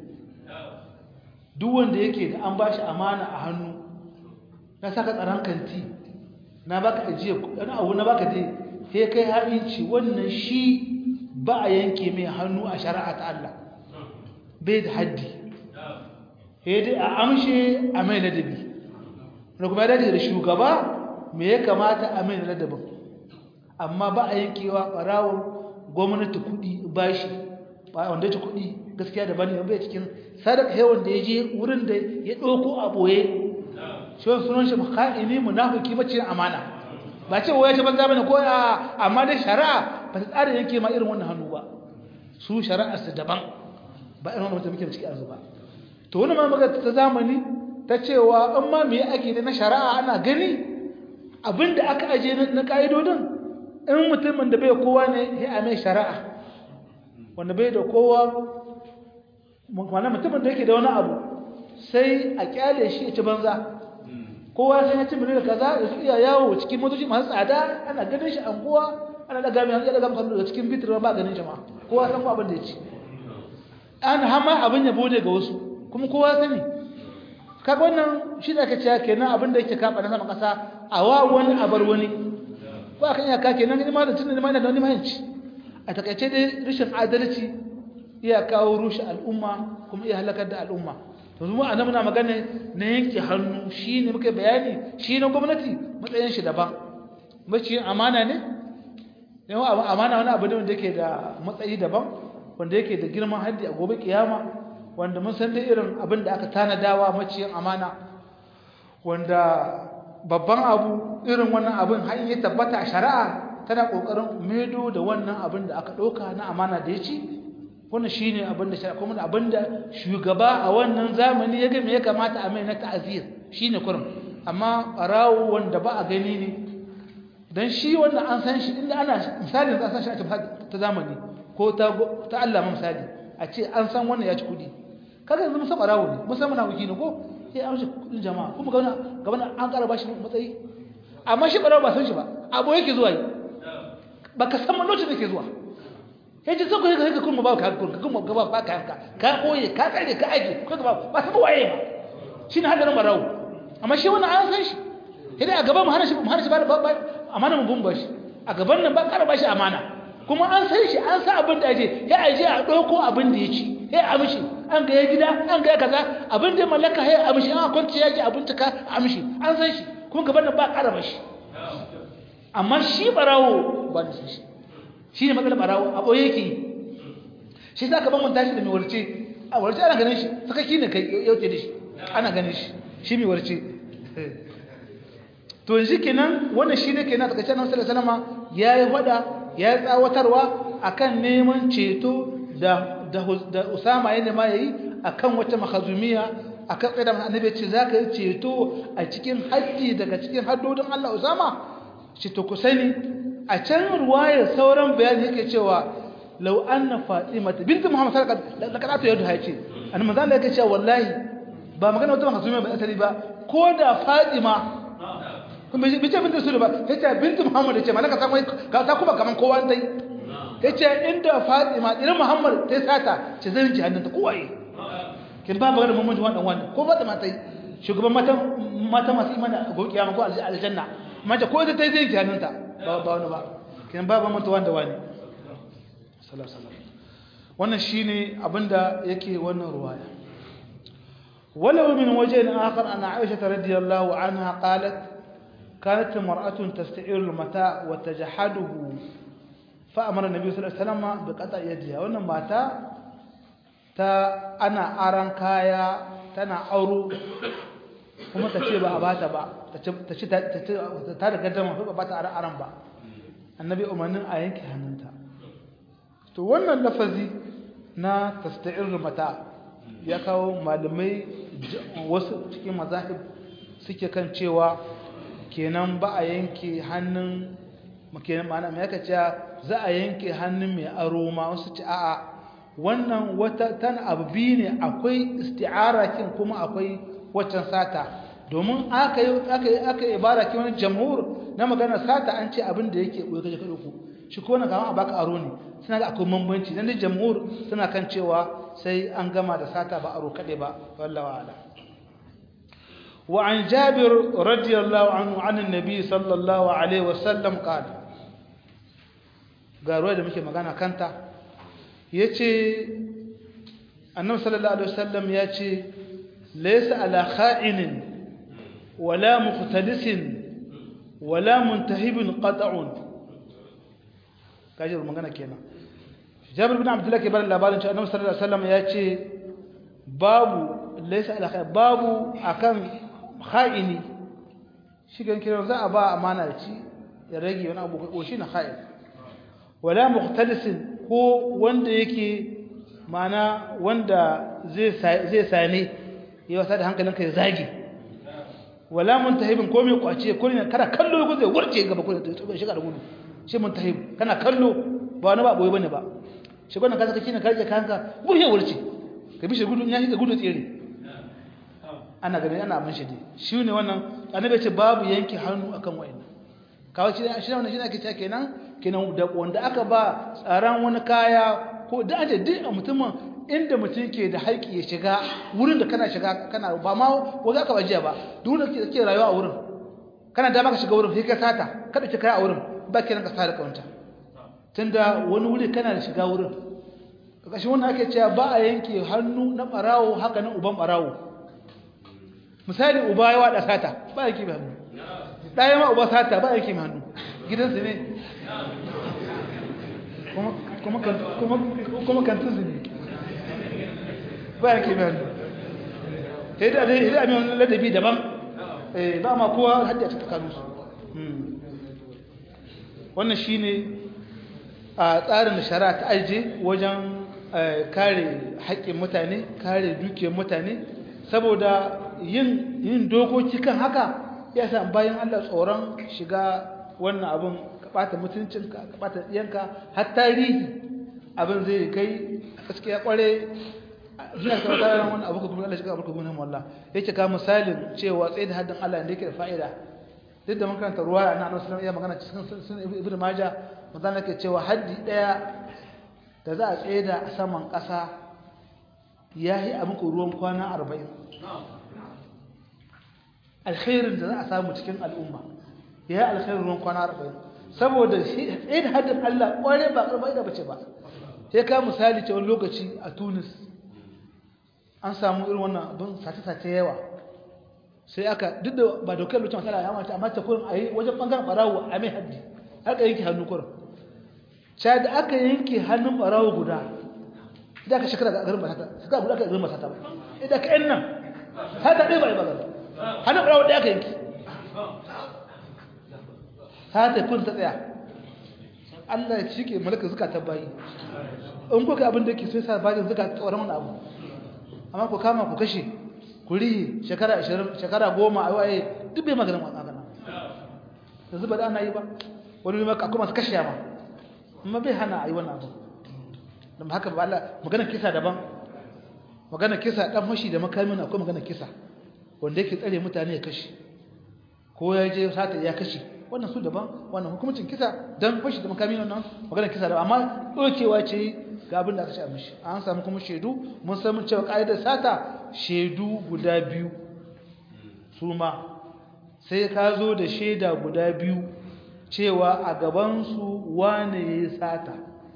S1: duk wanda yake da an bashi amana a hannu na saka tsaron kanti na baka ajiye wani abu na baka dai sai kai haɗinci wannan shi ba a yanke mai hannu a shari'a ta Allah bai da haddi sai dai a amshe a mai ladabi da kuma dace da shugaba me ya kamata a mai ladabin amma ba a yankewa ɓarawon gwamnati kuɗi bashi ba wanda ya ci kuɗi gaskiya da bane bai cikin sadaka yawan da ya je wurin da ya ɗauko a ɓoye shi wani sunan shi ka'ini munafiki mace amana ba ce waya ta banza bane ko a amma dai shari'a ba ta tsara yanke ma irin wannan hannu ba su shari'ar su daban ba irin wannan muke ciki yanzu ba to wani ma magana ta zamani ta cewa in ma me ake na shari'a ana gani abinda aka aje na ka'idodin in mutumin da bai kowa ne ya mai shari'a wanda bai da kowa wanda mutumin da yake da wani abu sai a kyale shi ya ci banza kowa sai ya ci miliyan kaza ya su iya yawo cikin motoci masu tsada ana ganin shi anguwa ana daga mai hanzar daga makarar daga cikin bitir ba ganin shi ma kowa san abin da ya ci an hama abin ya bude ga wasu kuma kowa sani kaga wannan shi da aka ce kenan abin da yake kafa na sama kasa a wa wani a bar wani ko akan iyaka kenan ni ma da tunan ma ina da wani mahimmanci a takaice dai rashin adalci iya kawo rushe al'umma kuma iya halakar da al'umma yanzu mu annabi na magana na yanke hannu shine muka bayani shi na gwamnati matsayin shi daban mace amana ne yawa amana wani abu ne wanda yake da matsayi daban wanda yake da girman haddi a gobe kiyama wanda mun san dai irin abin da aka tanadawa maciyin amana wanda babban abu irin wannan abin har ya tabbata a shari'a tana kokarin medo da wannan abin da aka ɗauka na amana da ya ci wannan shine abin da shari'a kuma abin da shugaba a wannan zamani ya ga me ya kamata a mai na ta'azir shine kurum amma barawo wanda ba a gani ne dan shi wannan an san shi inda ana misalin za a san shi a ta zamani ko ta ta Allah misali a ce an san wannan ya ci kudi kaga yanzu musan barawo ne musan muna wuki ne ko sai an shi kudin jama'a kuma ga wannan an ƙara bashi matsayi amma shi barawo ba san shi ba abu yake zuwa yi baka san lokacin da ke zuwa ya ce sauka ka kuma ba ka ka kuma gaba ba ka yanka ka koye ka tsare ka aje ko gaba ba san waye ba shine hadarin barawo amma shi wannan an san shi idan a gaban mu hana shi mu hana shi ba amana mu bumba shi a gaban nan ba kara ba shi amana kuma an san shi an san abin da aje ya aje a dauko abin da ya ci ya amshi an ga ya gida an ga kaza abin da mallaka ya amshi an kwanci ya ji abin ta ka amshi an san shi kuma gaban nan ba kara ba shi amma shi barawo ba da shi shi ne matsalar barawo a ɓoye yake shi za ka ban manta shi da mai warce a warce ana ganin shi sakaki ne kai yauce da shi ana ganin shi shi mai warce to yanzu kenan wannan shi ne kenan takaice nan sallallahu alaihi ya yi wada ya yi tsawatarwa akan neman ceto da da Usama ya nema yayi akan wata mahazumiya akan tsaye da annabi ce zaka yi ceto a cikin haddi daga cikin haddodin Allah Usama shi to ku sani a can ruwayar sauran bayani yake cewa law anna fatima bint muhammad sallallahu alaihi wasallam laqad atu yadu hace annabi manzo Allah yake cewa wallahi ba magana wata mahsuma ba asali ba ko da Fatima kuma bi ce bintu Rasul ba yace bintu Muhammad yace malaka san wai ka ta kuma kaman kowa dai yace inda Fatima idan Muhammad ta sata ce zan ji hannunta kowaye kin ba magana mun mutu wannan wannan ko Fatima tai shugaban mata mata masu imani a gobe kiyama ko aljanna mace ko ita tai zai ji hannunta ba ba wani ba kin ba ba mutu wanda wani sallallahu alaihi wasallam wannan shine abinda yake wannan ruwaya ولو من وجه آخر أن عائشة رضي الله عنها قالت كانت امرأة تستعير المتاع وتجحده فأمر النبي صلى الله عليه وسلم بقطع يدها وأن ماتا تا أنا أران كايا تنا أورو kuma ta ce ba a bata ba ta ce ta da gaddama ba ba ta aran ba annabi umarnin a yanke hannunta to wannan lafazi na tasta'ir mata ya kawo malamai wasu cikin mazahib suke kan cewa kenan ba a yanke hannun kenan ma'ana mai aka cewa za a yanke hannun mai aro ma wasu ci a'a wannan wata tana abu biyu ne akwai isti'ara kin kuma akwai waccan sata domin aka yi aka yi aka yi ibara kin wani jamhur na magana sata an ce abin da yake boye kaje kada ku shi ko na kama a baka aro ne suna ga akwai bambanci dan da jamhur suna kan cewa sai an gama da sata ba aro kade ba wallahi wa'ala وعن جابر رضي الله عنه عن النبي صلى الله عليه وسلم قال قالوا da muke magana kanta yace annabi sallallahu alaihi wasallam yace laysa ala kha'inin wala muqtadisin wala muntahibin qat'un kaje magana kenan Jabir bin Abdullah ke bar labarin cewa annabi sallallahu alaihi wasallam yace babu laysa ala kha'in babu akan kha'ini shi gan kiran za a ba amana da ci ya rage wani abu ko shi na kha'in wala muqtadisin ko wanda yake mana wanda zai zai sane ya wasa da hankalinka ya zage wala muntahibin ko mai kwace ko ne kana kallo ko zai wurce gaba ko zai shiga da gudu shi muntahib kana kallo ba wani ba boye bane ba shi gwanin ka saka kina karje kanka wuce wurce ka bi shi gudu ya shiga gudu tsere ana ganin ana abin shi ne shi ne wannan annabi ce babu yanke hannu akan wayannan kawai shi shi wannan shi ne ake cewa kenan kenan da wanda aka ba tsaran wani kaya ko da aje duk mutumin inda mutum ke da haƙi ya shiga wurin da kana shiga kana ba ma wanda aka bajiya ba duk da ke rayuwa a wurin kana da baka shiga wurin sai ka sata kada ki kai a wurin ba ki ranka sa da kawanta tunda wani wuri kana da shiga wurin kashin wannan ake cewa ba a yanke hannu na barawo haka na uban barawo misali uba ya wada sata ba yake mai hannu ɗaya ma uba sata ba yake mai hannu gidansu ne kuma kantinsu ne ba yake mai hannu ta yi da dai idan amin ladabi daban ba ma kowa hajji a ta tsakaninsu wannan shi ne a tsarin da shari'a ta aije wajen kare haƙƙin mutane kare dukiyar mutane saboda yin yin dokoki kan haka ya sa bayan Allah tsoron shiga wannan abin ka bata mutuncinka ka bata yanka har tarihi abin zai kai gaskiya kware ina ta tsarin wannan abu kuma Allah shiga abu kuma wallah yake ka misalin cewa tsaye da haddin Allah da yake da fa'ida duk da mun karanta ruwa na Annabi sallallahu alaihi magana cikin sunan Ibn Majah manzon yake cewa haddi daya da za a tsaye da saman ƙasa yayi a muku ruwan kwana 40 alkhairin da za a samu cikin al'umma ya yi alkhairin ruwan kwana arba'in saboda shi tsaye da haddin Allah ƙware ba ƙarfa da bace ba sai ka misali ce wani lokaci a tunis an samu irin wannan abin sace-sace yawa sai aka duk da ba dokar lokacin matsala ya mata amma ta kurin a yi wajen ɓangaren ɓarawo a mai haddi aka yanke hannu kurin sha da aka yanke hannun ɓarawo guda idan aka shekara ga garin masata suka guda aka garin masata ba idan ka yan nan hata ɗaya ba yi magana hannun ɓarawo ɗaya ka yanki hata kun ta tsaya Allah ya cike malaka zuka ta bayi in kuka abin da ke sai sa bayin zuka tsoron wani abu amma ku kama ku kashe ku rihi shekara 20 shekara 10 a waye duk bai maganin wannan magana yanzu ba da ana yi ba wani ne maka kuma su kashe ma amma bai hana a yi wannan abu don haka ba Allah magana kisa daban magana kisa dan fashi da makamin akwai magana kisa wanda yake tsare mutane ya kashe ko ya je sata ya kashe wannan su daban wannan hukumcin kisa dan fashi da makami nan magana kisa da amma dokewa ce ga abin da aka ce a mishi an samu kuma shaidu mun san mun cewa kaidar sata shaidu guda biyu su ma sai ka zo da shaida guda biyu cewa a gaban su wane ya sata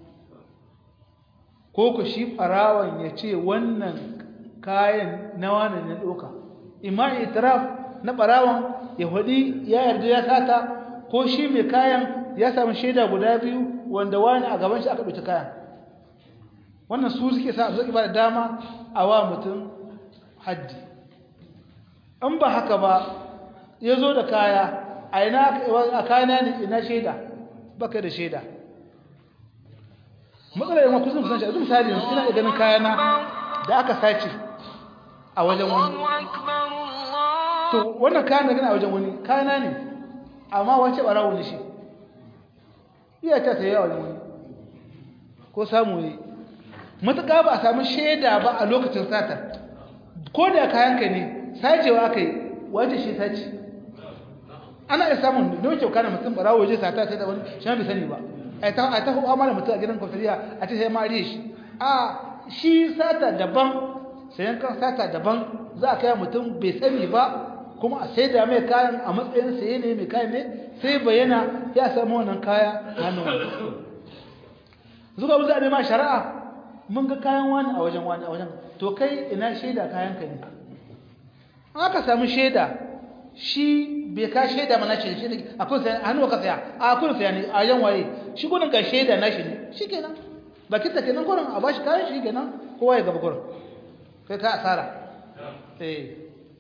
S1: ko ku shi farawan ya ce wannan kayan na wane ne doka imma itiraf na barawan ya hudi ya yarda ya sata ko shi mai kayan ya samu shaida guda biyu wanda wani a gaban shi aka ɗauki kayan wannan su suke sa su ba da dama a wa mutum haddi in ba haka ba ya zo da kaya a ina a kayana ne ina shaida baka da shaida matsalar yawan kusan kusan shi a misali ina da ganin kayana da aka sace a wajen wani to wannan kayan da gana a wajen wani kayana ne amma wace barawo ne shi iya ta sayi a wajen wani ko samu ne matuƙa ba a samu shaida ba a lokacin sata ko da kayan ka ne sacewa aka yi wace shi sace ana iya samun da wuce kana mutum barawo waje sata sai da wani shi bai sani ba a ta a ta hawa mana mutum a gidan kwafiriya a ce sai ma shi a shi sata daban sayan kan sata daban za a kai mutum bai sani ba kuma a sai da mai kayan a matsayin saye ne mai kayan ne sai bayyana ya samu wannan kaya hannun wani zuwa wuza ne ma shari'a mun ga kayan wani a wajen wani a wajen to kai ina shaida kayan ka ne aka samu shaida shi bai ka shaida mana shi shi akwai sai hannu ka saya a akwai saya ne a yan waye shi gudun ka shaida na shi ne shikenan bakin ta kenan gurin a bashi kayan shi kenan kowa ya gaba gurin kai ka asara eh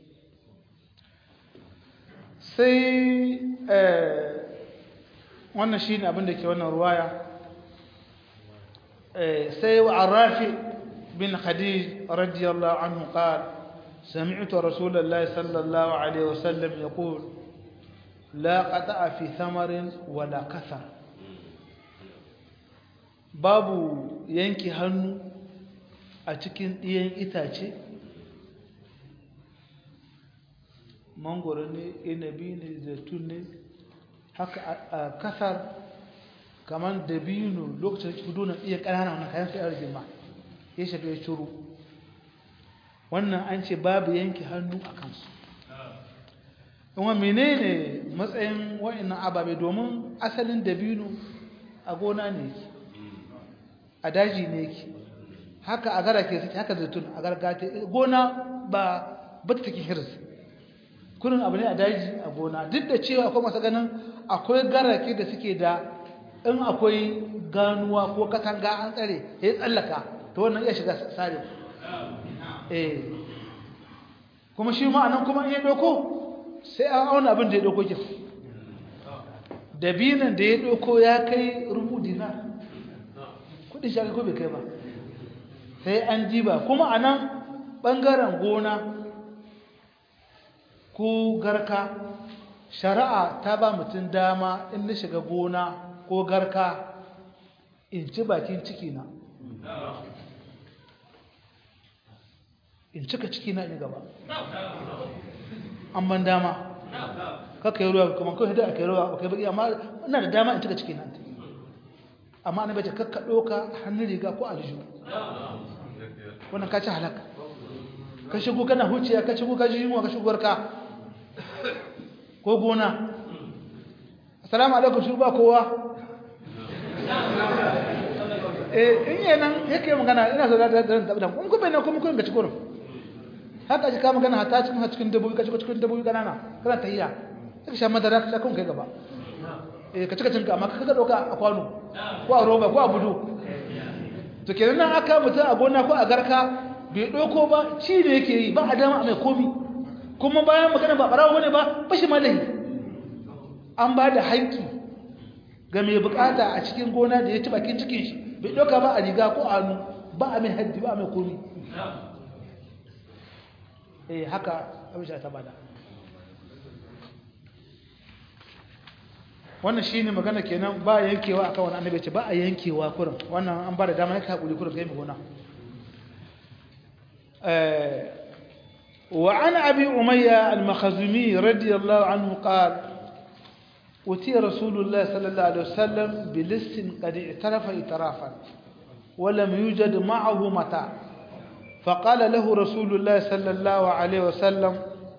S1: sai wannan shi ne abinda ke wannan ruwaya sai wa arafi bin khadij radiyallahu anhu qal سمعت رسول الله صلى الله عليه وسلم يقول لا قطع في ثمر ولا كثر babu yanki hannu a cikin ɗiyan itace mangoro ne inabi ne zaitun ne haka a kasar kamar dabino lokacin kudu na iya ƙanana wani kayan sai girma ya shiga ya curu wannan an ce babu yanki hannu a kansu kuma menene matsayin wa'annan ababe domin asalin dabino a gona ne a daji ne yake haka a gara ke suke haka zaitun a gargata gona ba ba ta take hirs kurin abu ne a daji a gona duk da cewa akwai masu ganin akwai garake da suke da in akwai ganuwa ko katanga an tsare ya tsallaka ta wannan iya shiga sare eh kuma shi ma anan kuma iya doko sai an auna abin da ya doko kin dabinan da ya doko ya kai rubu dinar kudin shi ko bai kai ba sai an diba kuma anan bangaren gona ko garka shari'a ta ba mutum dama in na shiga gona ko garka in ci bakin ciki na in cika ciki na in gaba an ban dama kaka yi ruwa kuma kawai da aka yi ruwa kai baki amma ina da dama in cika ciki na amma ana bace kakka ɗoka hannun riga ko aljihu wannan ka ci halaka ka shigo kana huciya ka shigo ka ji yunwa ka shigo ka ko gona assalamu alaikum shi ba kowa eh in yi nan yake magana ina so da da da kun ku bayyana kuma kun ga cikin haka ji ka magana hata cikin cikin dabbobi ka shigo cikin dabbobi kanana kana tahiya ka sha madara ka kun kai gaba eh ka cika cinka amma ka ga doka a kwano ko a roba ko a budu to kenan nan aka mutu a gona ko a garka bai doko ba ci da yake yi ba a dama mai komi kuma bayan magana ba barawo bane ba bashi malahi an ba da haƙƙi ga mai bukata a cikin gona da ya ci bakin cikin shi bai doka ba a riga ko a hannu ba a mai haddi ba a mai komi eh haka abin ta bada wannan shine magana kenan ba yankewa akan wani annabi ce ba a yankewa kurin wannan an ba da dama yake hakuri kurin kai mai gona وعن أبي أمية المخزومي رضي الله عنه قال أتي رسول الله صلى الله عليه وسلم بلس قد اعترف اعترافا ولم يوجد معه متاع فقال له رسول الله صلى الله عليه وسلم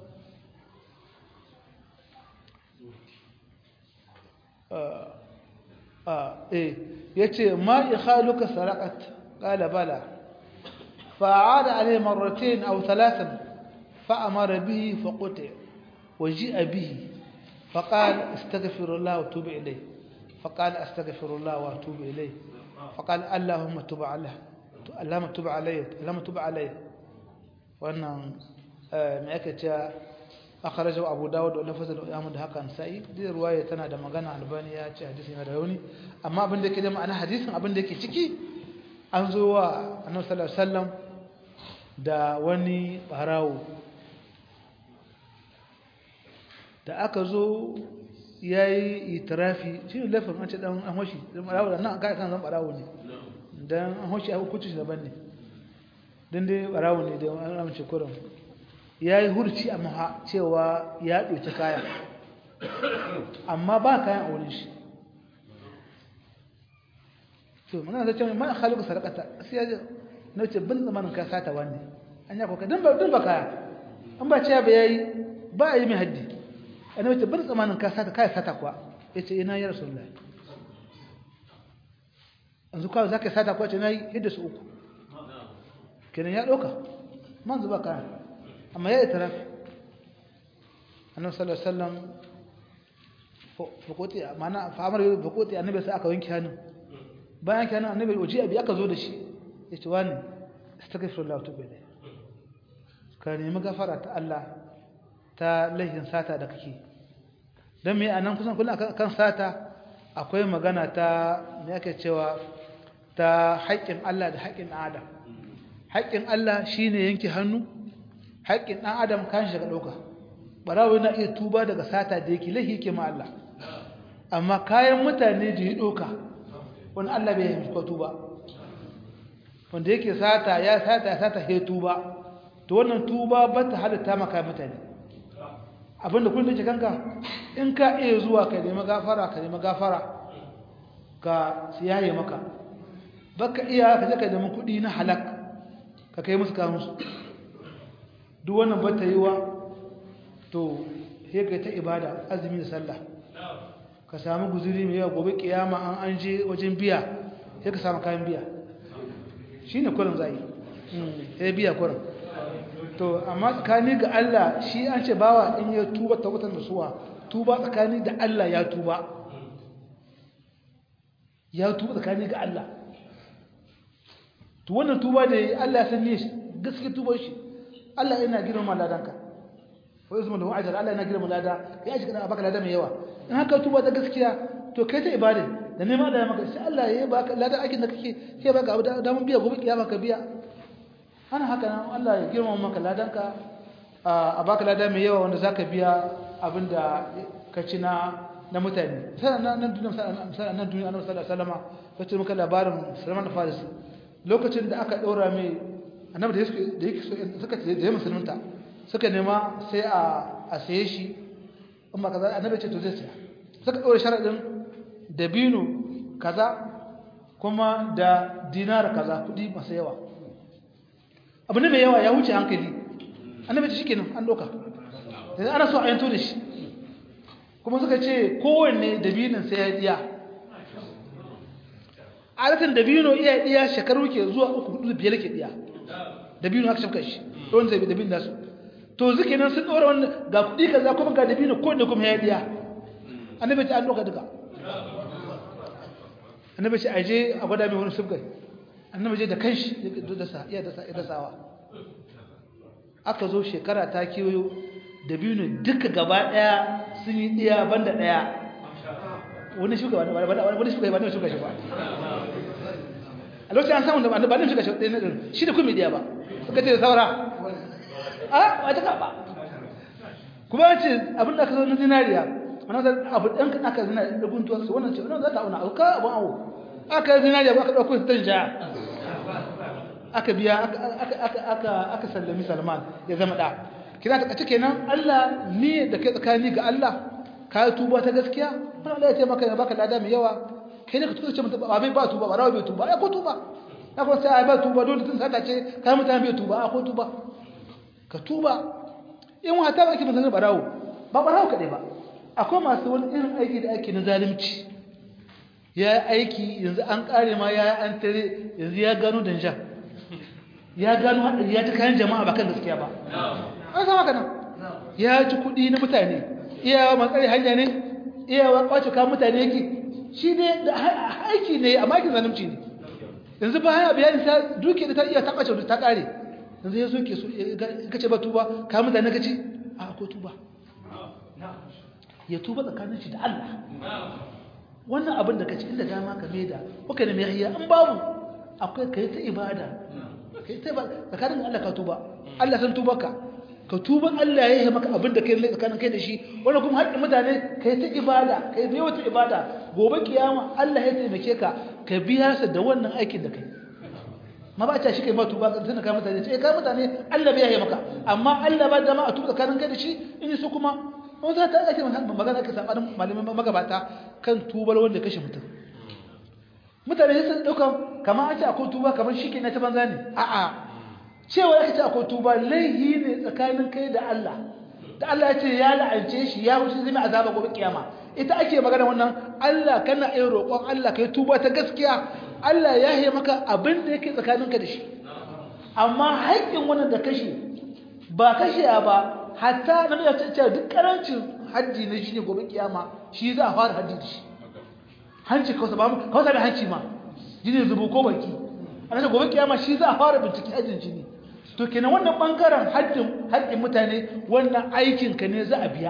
S1: آه آه إيه يتي ما إخالك سرقت قال بلى فأعاد عليه مرتين أو ثلاثا فأمر به فقطع وجيء به فقال استغفر الله وتوب إليه فقال استغفر الله واتوب إليه فقال اللهم تب عليه اللهم تب علي اللهم تب علي wannan me ake cewa akhrajahu Abu Dawud da lafazin Ahmad da hakan sai da ruwaya tana da magana Albani ya ce hadisi yana da rauni amma abin da yake da ma'ana hadisin abin da yake ciki an zo wa Annabi sallallahu alaihi wasallam da wani barawo da aka zo yayi itirafi shi ne lafin an ce dan an hoshi barawo da nan ga kan zan barawo ne dan an hoshi a hukunci daban ne dan dai barawo ne da an amince kurin ya yi hurci a maha cewa ya ɗauki kayan amma ba kayan a wurin shi to magana da cewa ma khaliqu sadaqata sai ya na ce bin zamanin ka sata wani an ya koka dan ba dan ba kaya an ba cewa ba yayi ba a yi mai haddi ana ce bin zamanin ka sata kai sata kuwa yace ina ya rasulullahi yanzu kawai zaka sata kuwa ce nayi hidda su uku kenan ya ɗauka man zuba kayan amma ya itiraf annabi sallallahu alaihi wasallam fakoti mana famar yau fakoti annabi sai aka wanke hannun bayan kenan annabi waje abi aka zo da shi yace wani astaghfirullah tubu ilayhi ka nemi gafara ta Allah ta laifin sata da kake dan me anan kusan kullun kan sata akwai magana ta me yake cewa ta haƙƙin Allah da haƙƙin Adam haƙƙin Allah shine yanke hannu haƙƙin ɗan adam kan shi ga ɗauka ɓarawo yana iya tuba daga sata da yake laifi yake ma Allah amma kayan mutane da ya ɗauka wani Allah bai yi ko tuba wanda yake sata ya sata ya sata ya tuba to wannan tuba ba ta halitta maka mutane abinda kullum ke kanka in ka iya zuwa ka nemi gafara ka nemi gafara ka siyaye maka baka iya ka je ka nemi kuɗi na halak ka kai musu kawo musu duk wannan ba ta yi wa to sai ka ta ibada azumi da sallah ka samu guzuri mai yawa gobe kiyama an an je wajen biya sai ka samu kayan biya shi ne kurin zai sai biya kurin to amma tsakani ga Allah shi an ce bawa in ya tuba tabbatar da suwa tuba tsakani da Allah ya tuba ya tuba tsakani ga Allah to wannan tuba da Allah ya san ne gaske tubar shi Allah yana girma ladanka wa yuzmu lahu ajr Allah yana girma lada kai aji kana baka lada mai yawa in haka tuba ta gaskiya to kai ta ibada da neman Allah ya maka sai Allah ya baka lada aikin da kake sai baka abu da mun biya gobe kiyama ka biya ana haka nan Allah ya girma maka ladanka a baka lada mai yawa wanda zaka biya abinda ka ci na na mutane sai nan nan duniya sai nan duniya Annabi sallallahu alaihi wasallam kace muka labarin Salman al-Farisi lokacin da aka daura mai annabi da yake da yake suka ce da musulunta suka nema sai a a saye shi amma kaza annabi ce to zai saya suka dore sharadin dabino kaza kuma da dinar kaza kudi masu yawa abu ne mai yawa ya wuce hankali annabi ce shikenan an doka yanzu ana so a yanto da shi kuma suka ce kowanne dabinin sai ya diya adatan dabino iya diya shekaru ke zuwa uku hudu biyar ke diya dabino aka shafka shi don zai dabino da su to zuke nan sun dora wannan ga kudi kaza kuma ga dabino ko da kuma ya diya annabi ta an doka duka annabi ce aje a gwada mai wani subgai annabi je da kanshi ya dasa iya dasa ya dasawa aka zo shekara ta kiyo dabino duka gaba daya sun yi diya banda daya wani shugaba wani shugaba wani shugaba shi ba a lokacin an samu da ba nan shiga shi ɗaya na ɗin shi da kuma diya ba suka ce da saura a ba ta ba kuma ce abin da aka zo na zinariya wani zai abu ɗan kan aka zina da guntuwar su wannan ce wannan za ta auna auka abin awo aka yi zinariya ba aka ɗauko su tan jaya aka biya aka sallami salman ya zama ɗa kina ta kenan Allah ne da kai tsakani ga Allah ka tuba ta gaskiya har Allah ya taimaka ya baka lada mai yawa kai ne ka tuba ce mutum ba bai ba tuba ba rawa bai tuba ai ko tuba na ko sai ai ba tuba dole tun sata ce kai mutane bai tuba ai ko tuba ka tuba in wata ba ki mutane ba rawo ba ba rawo kadai ba akwai masu wani irin aiki da ake na zalunci ya yi aiki yanzu an kare ma ya yi an tare yanzu ya gano danja ya gano haɗari ya ta kayan jama'a ba kan gaskiya ba an sama ka nan ya ci kuɗi na mutane iyawa matsari hanya ne iyawa kwace kayan mutane yake shi ne da aiki ne amma aikin zalunci ne yanzu ba haya bayani ta duke da ta iya ta kwace ta kare yanzu ya so ke so ka ce ba tuba kayan mutane ka ci a ko tuba ya tuba tsakanin shi da Allah wannan abin da ka ci inda dama ka maida kuka ne mai riya an babu akwai kai ta ibada kai ta ibada tsakanin Allah ka tuba Allah san tuba ka ka tuba Allah ya yi maka abin da kai ne tsakanin kai da shi wannan kuma haƙƙin mutane kai ta ibada kai bai wata ibada gobe kiyama Allah ya taimake ka ka biya sa da wannan aikin da kai ma ba ta shi kai ma tuba ka tana kai mutane ce kai mutane Allah bai yi maka amma Allah ba dama a tuba tsakanin kai da shi in so kuma wani za ta ake magana ka sabanin malamin magabata kan tubar wanda kashe mutum mutane sun ɗauka kamar an ce akwai tuba kamar shi ke na ta banza ne a'a cewa ya ce akwai tuba laihi ne tsakanin kai da Allah da Allah ya ce ya la'ance shi ya wuce zai mai azaba gobe kiyama ita ake magana wannan Allah kana yin roƙon Allah kai tuba ta gaskiya Allah ya yi maka abin da yake tsakaninka da shi amma haƙƙin wannan da kashe ba kashe ba hatta na ya ce duk karancin hajji na shi ne gobe kiyama shi za a fara hajji da shi hanci kawai ba mu kawai da hanci ma jini zubo ko baki a nan gobe kiyama shi za a fara bincike hajjin jini to kenan wannan bangaren hajjin haƙƙin mutane wannan aikin ka ne za a biya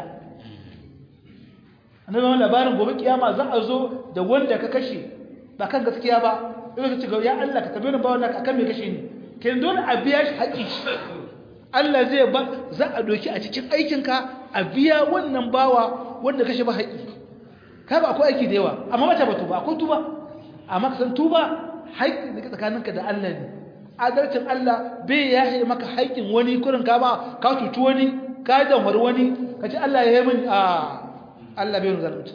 S1: annabi wannan labarin gobe kiyama za a zo da wanda ka kashe ba kan gaskiya ba sai ka ce ya Allah ka tabbata ba wannan akan me kashe ni kenan dole a biya shi haƙƙi Allah zai ba za a doki a cikin aikinka a biya wannan bawa wanda kashe ba haƙi kaga akwai aiki da yawa amma mace ba tuba akwai tuba amma ka san tuba haƙi ne tsakaninka da Allah ne adalcin Allah bai yahe maka haƙin wani kurin ka ba ka cuci wani ka damar wani ka ce Allah ya yi min a Allah bai zalunci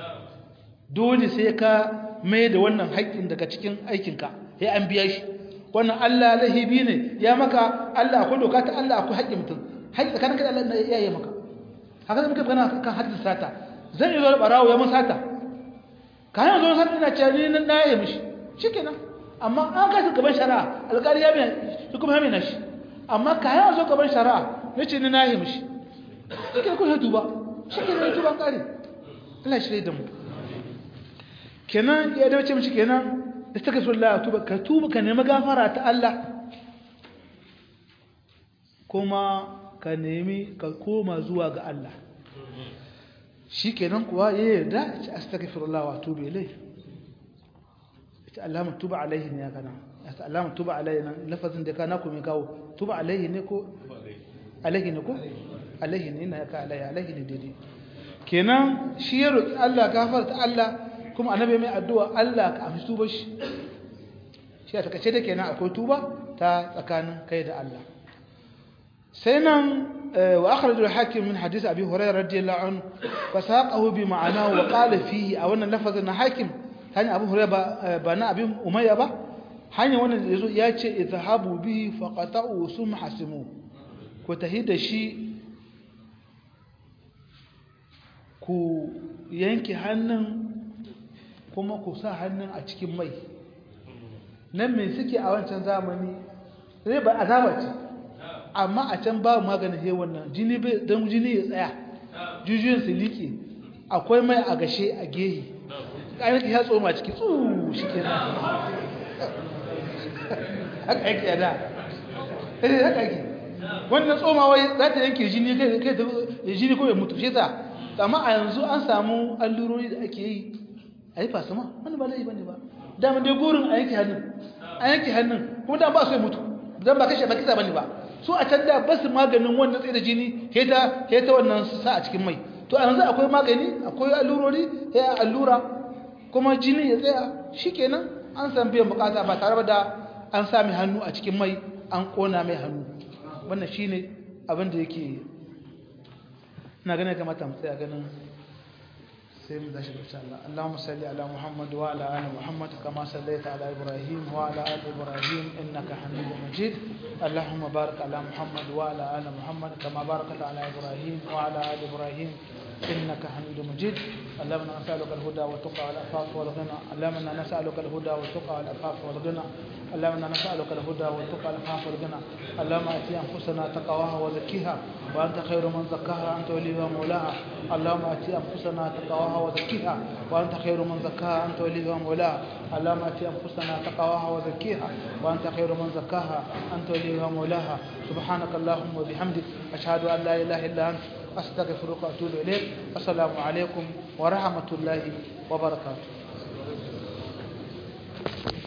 S1: dole sai ka mai da wannan haƙin daga cikin aikinka sai an biya shi wannan Allah lahibi ne ya maka Allah akwai doka ta Allah akwai haƙƙin mutum haƙƙi tsakanin kai da Allah ya yi maka haka muka gana kan haddin sata zan yi zo barawo ya mun sata ka hanyar zo sata ina cewa ni na yaye mishi shikenan amma an kai su gaban shari'a alƙali ya mai shi kuma ya mai nashi amma ka hanyar zo gaban shari'a ya ce ni na yaye mishi shikenan ko ya tuba shikenan ya tuba ƙari Allah shi da mu kenan ya dace mishi kenan istaghfirullah tuba ka tuba ka nemi gafara ta Allah kuma ka nemi ka koma zuwa ga Allah shikenan kuwa ya yarda ya astaghfirullah wa tuba ilai ita Allah tuba alaihi ne ya kana ya Allah tuba alaihi nan lafazin da kana ku mai kawo tuba alaihi ne ko alaihi ne ko alaihi ne ina ya ka alaihi alaihi ne daidai kenan shi ya roki Allah gafarta Allah kuma annabi mai addu'a Allah ka amshi tuba shi shi a takaice da kenan akwai tuba ta tsakanin kai da Allah sai nan wa akhrajul hakim min hadith abi hurairah radiyallahu anhu fa saqahu bi ma'ana wa qala fihi a wannan lafazin na hakim hanya abu hurairah ba na abi umayya ba hanya wannan yazo ya ce izhabu bihi faqata'u sum hasimu ko tahida shi ku yanke hannun kuma ku sa hannun a cikin mai nan mai suke a wancan zamani zai ba azaba ce amma a can ba maganin he wannan jini bai don jini ya tsaya jujuyin su liƙe akwai mai a gashe a gehe ƙayyar ya tsoma ciki tsuu shi ke nan haka yake yada ɗaya haka yake wannan tsomawa za ta yanke jini kai ta jini ko ya mutu shi ta amma a yanzu an samu allurori da ake yi a yi fasama wani ba laifi bane ba dama dai gurin a yanke hannun a yanke hannun kuma da ba su yi mutu don ba kashe ba kisa bane ba su a can da ba su maganin wannan tsaye da jini heta heta wannan sa a cikin mai to a yanzu akwai magani akwai allurori ya allura kuma jini ya tsaya shikenan an san biyan bukata ba tare da an sami hannu a cikin mai an kona mai hannu wannan shine abin da yake ina ganin kamata mu tsaya ganin sai mu tashi insha Allah Allahumma salli ala Muhammad wa ala ali Muhammad kama sallaita ala Ibrahim wa ala ali Ibrahim innaka Hamidum Majid Allahumma barik ala Muhammad wa ala ali Muhammad kama barakta ala Ibrahim wa ala ali Ibrahim إنك حميد مجيد اللهم انا نسألك الهدى والتقى والعفاف والغنى اللهم انا نسألك الهدى والتقى والعفاف والغنى اللهم انا نسألك الهدى والتقى والعفاف والغنى اللهم اتي انفسنا تقواها وزكيها وانت خير من زكاها انت وليها مولاها اللهم اتي انفسنا تقواها وزكيها وانت خير من زكاها انت وليها مولاها اللهم اتي انفسنا تقواها وزكيها وانت خير من زكاها انت وليها مولاها سبحانك اللهم وبحمدك اشهد ان لا اله الا انت أستغفرك وأتوب إليك السلام عليكم ورحمة الله وبركاته